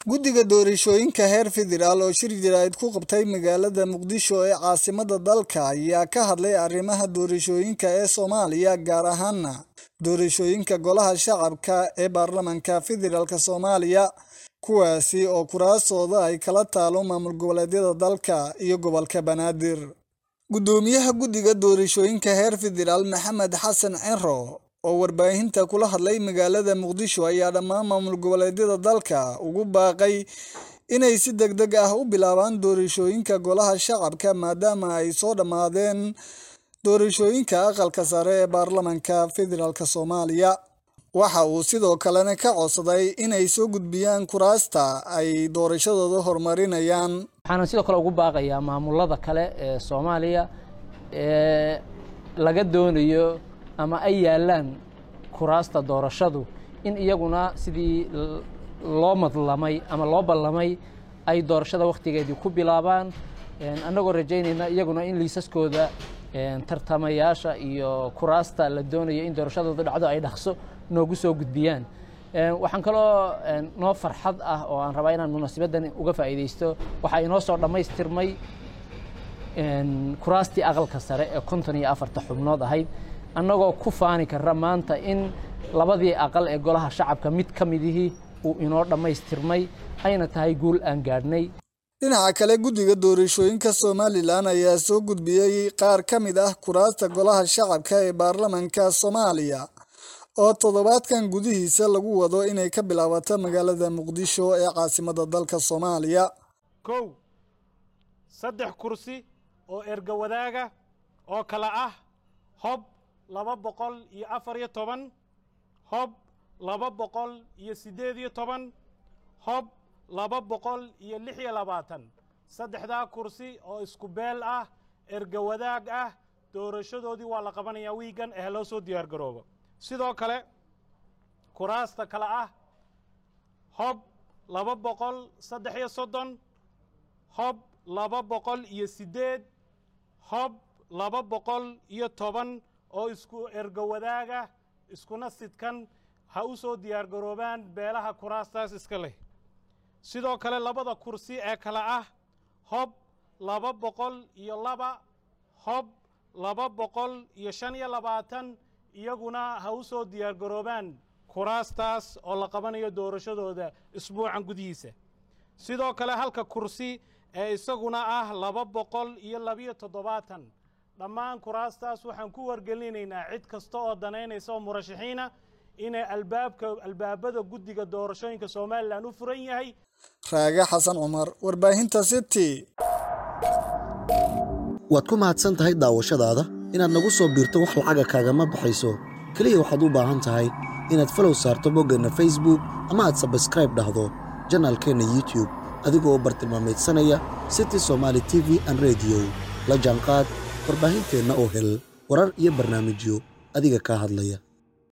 guddiga doorashooyinka heer federaal oo shir jaraa'id ku qabtay magaalada muqdisho ee caasimada dalka ayaa ka hadlay arrimaha doorashooyinka ee soomaaliya gaar ahaana doorashooyinka golaha shacabka ee baarlamanka federaalk soomaaliya kuwaasi oo kuraastooda ay kala taalo maamul goboleedyada dalka iyo gobolka banaadir guddoomiyaha guddiga doorashooyinka heer federaal maxamed xasan cero oo warbaahinta kula hadlay magaalada muqdisho ayaa dhammaan maamul goboleedyada dalka ugu baaqay inay si deg deg ah u bilaabaan doorashooyinka golaha shacabka maadaama ay soo dhammaadeen doorashooyinka aqalka sare ee baarlamanka federaalk soomaaliya waxa uu sidoo kalena ka codsaday inay soo gudbiyaan kuraasta ay doorashadooda horumarinayaan waxaana sidoo kale ugu baaqayaa maamulada kale ee soomaaliya ee laga doonayo ama ay yaalaan kuraasta doorashadu in iyaguna sidii loo madlamay ama loo ballamay ay doorashada wakhtigeedii ku bilaabaan annagoo rajaynayna iyaguna in liisaskooda tartamayaasha iyo kuraasta la doonayo in doorashadooda dhacdo ay dhaqso noogu soo gudbiyaan waxaan kaloo noo farxad ah oo aan rabaa inaan munaasabaddan uga faa'iidaysto waxaa inoo soo dhammaystirmay kuraastii aqalka sare ee konton iyo afarta xubnood ahayd annagoo ku faani kara maanta in labadii aqal ee golaha shacabka mid ka midihii uu inoo dhammaystirmay ayna tahay guul aan gaadhnay dhinaca kale guddiga doorashooyinka somalilan ayaa soo gudbiyey qaar ka mid ah kuraasta golaha shacabka ee baarlamanka soomaaliya oo toddobaadkan gudihiisa lagu wado inay ka bilaabato magaalada muqdisho ee caasimada dalka soomaaliya kow saddex kursi oo erga wadaaga oo kale ah hob laba boqol iyo afar iyo toban hob laba boqol iyo siddeed iyo toban hob laba boqol iyo lix iyo labaatan saddexdaa kursi oo isku beel ah erga wadaag ah doorashadoodii waa la qabanayaa wiigan ee loo soo diyaar garoobo sidoo kale kuraasta kale ah hob laba boqol saddex iyo soddon hob laba boqol iyo siddeed hob laba boqol iyo toban oo isku erga wadaaga iskuna sidkan ha u soo diyaar garoobaan beelaha kuraastaas iska leh sidoo kale labada kursi ee kale ah hob laba boqol iyo laba hob laba boqol iyo shan iyo labaatan iyaguna ha u soo diyaar garoobaan kuraastaas oo la qabanayo doorashadooda isbuucan gudihiisa sidoo kale halka kursi ee isaguna ah laba boqol iyo labiyo toddobaatan dhammaan kuraastaas waxaan ku wargelinaynaa cid kasta oo danaynaysa oo murashaxiina inay albaabka albaabada guddiga doorashooyinka somalilan u furan yahay raage xasan cumar warbaahinta city waad ku mahadsan tahay daawashadaada inaad nagu soo biirto wax lacaga kaagama baxayso keliya waxaad u baahan tahay inaad falow saarto boggeenna facebook ama aad sabskraib dhahdo janaalkeenna youtub adigoo bartilmaameedsanaya city somaali t v an rediyo la jaanqaad warbaahinteenna oo hel warar iyo barnaamijyo adiga kaa hadlaya